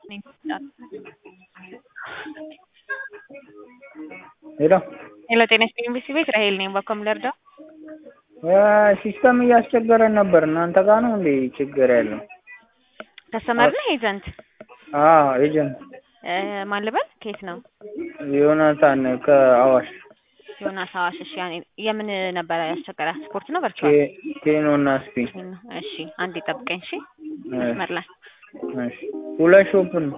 ሄሎ ሄሎ ጤና ይስጥልኝ ቢሲ ቤት ራሄል ነኝ። በኮም ልርዳው? ሲስተም እያስቸገረን ነበር። እናንተ ጋር ነው እንዴ ችግር ያለው? ከስተመር ነህ ኤጀንት? አዎ ኤጀንት ማን ልበል? ከየት ነው? ዮናታን ከአዋሽ ዮናስ አዋሽ። እሺ ያኔ- የምን ነበረ ያስቸገረ? ስፖርት ነው ቨርቹዋል? ኬ- ኬኖ እና ስፒን እሺ አንዴ ጠብቀኝ። እሺ መስመር ላይ እሺ ሁለት ሾፕ ነው።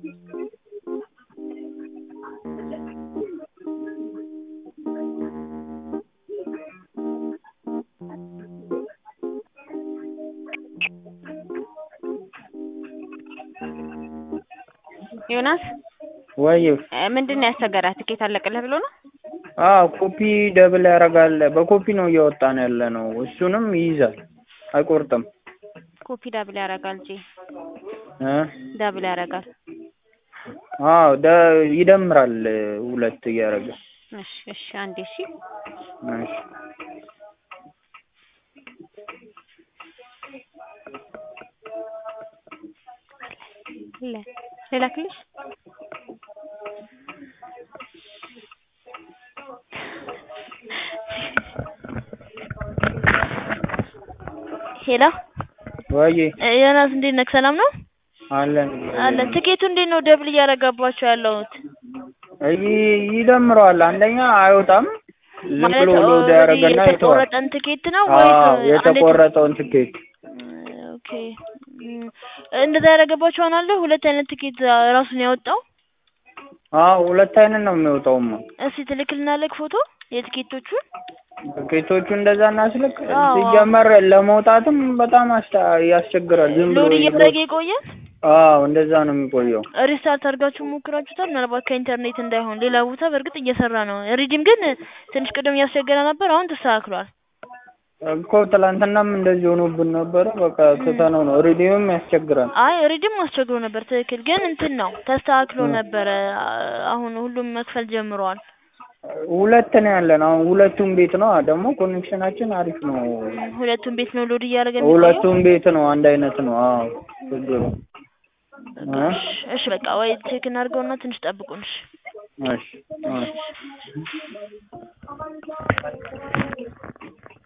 ዮናስ ወይ እ፣ ምንድን ነው ያስቸገረ? ትኬት አለቅልህ ብሎ ነው? አዎ ኮፒ ደብል ያደርጋል። በኮፒ ነው እያወጣን ያለ ነው። እሱንም ይይዛል አይቆርጥም። ኮፒ ዳብል ያደርጋል እንጂ እ ዳብል ያደርጋል። አዎ ደ- ይደምራል ሁለት እያደረገ እሺ እሺ አንዴ እሺ እሺ ለ ልላክልሽ ሄሎ ወይ እ፣ ዮናስ እንዴት ነህ? ሰላም ነው አለን አለን። ትኬቱ እንዴት ነው ደብል እያደረጋባቸው ያለሁት? ይ- ይደምረዋል። አንደኛ አይወጣም ዝም ማለት ብሎ ሎድ ኦልሬዲ ያደርገና ይተዋል። የተቆረጠን ትኬት ነው ወይስ አዎ እንዴት ነው? የተቆረጠውን ትኬት ኦኬ እም፣ እንደዛ ያደረገባቸው አለ። ሁለት አይነት ትኬት ራሱን ያወጣው። አዎ ሁለት አይነት ነው የሚወጣውማ። እስቲ ትልክልናለህ ፎቶ የትኬቶቹን? ትኬቶቹ እንደዛ እናስልክ። አዎ። ሲጀመር ለመውጣትም በጣም አስታ- ያስቸግራል። ዝም ብሎ ሎድ ይዞ- እያደረገ ይቆያል። አዎ እንደዛ ነው የሚቆየው። ሪስታርት አድርጋችሁ ሞክራችሁታል? ምናልባት ከኢንተርኔት እንዳይሆን ሌላ ቦታ በእርግጥ እየሰራ ነው። ሪዲም ግን ትንሽ ቅድም እያስቸገረ ነበር። አሁን ተስተካክሏል። እኮ ትላንትናም እንደዚህ ሆኖብን ነበረ። በቃ ትተነው ነው። ሬዲዮም ያስቸግራል። አይ ሪዲም አስቸግሮ ነበር። ትክክል ግን እንትን ነው ተስተካክሎ ነበረ። አሁን ሁሉም መክፈል ጀምረዋል። ሁለት ነው ያለን አሁን ሁለቱም ቤት ነው ደግሞ ኮኔክሽናችን አሪፍ ነው። ሁለቱም ቤት ነው ሎድ እያደረገ የሚቆየው። ሁለቱም ቤት ነው አንድ አይነት ነው። አዎ ችግሩ እ? እሺ፣ እሺ በቃ ወይ ቼክ እናድርገውና ትንሽ ጠብቁን። እሺ እሺ እሺ